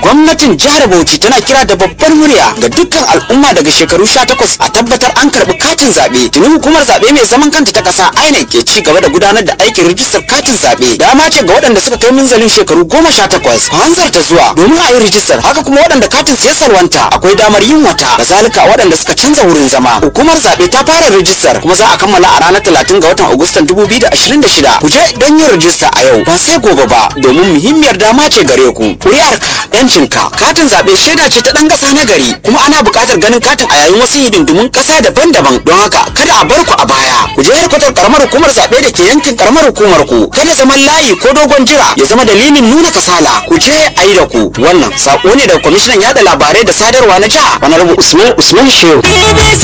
gwamnatin jihar Bauchi tana kira da babbar murya ga dukkan al'umma daga shekaru 18 a tabbatar an karɓi katin zaɓe tuni hukumar zaɓe mai zaman kanta ta ƙasa INEC ke ci gaba da gudanar da aikin rijistar katin zaɓe dama ce ga waɗanda suka kai minzalin shekaru goma sha takwas a hanzarta zuwa domin a yi rijistar haka kuma waɗanda katin sai salwanta akwai damar yin wata kazalika waɗanda suka canza wurin zama hukumar zaɓe ta fara rijistar kuma za a kammala a ranar talatin ga watan agustan dubu biyu da ashirin da shida ku je don yin rijista a yau ba sai gobe ba domin muhimmiyar dama ce gare ku ƙuri'arka yancinka katin zaɓe shaida ce ta ɗan ƙasa na gari kuma ana buƙatar ganin katin a yayin wasu hidindimun ƙasa daban-daban don haka kada a bar ku a baya ku je kwatar karamar hukumar zaɓe da ke yankin karamar hukumar ku kada zaman layi ko dogon jira ya zama dalilin nuna kasala ku je a yi da ku wannan saƙo ne daga kwamishinan yaɗa labarai da sadarwa na jiha wani usman usman shehu BBC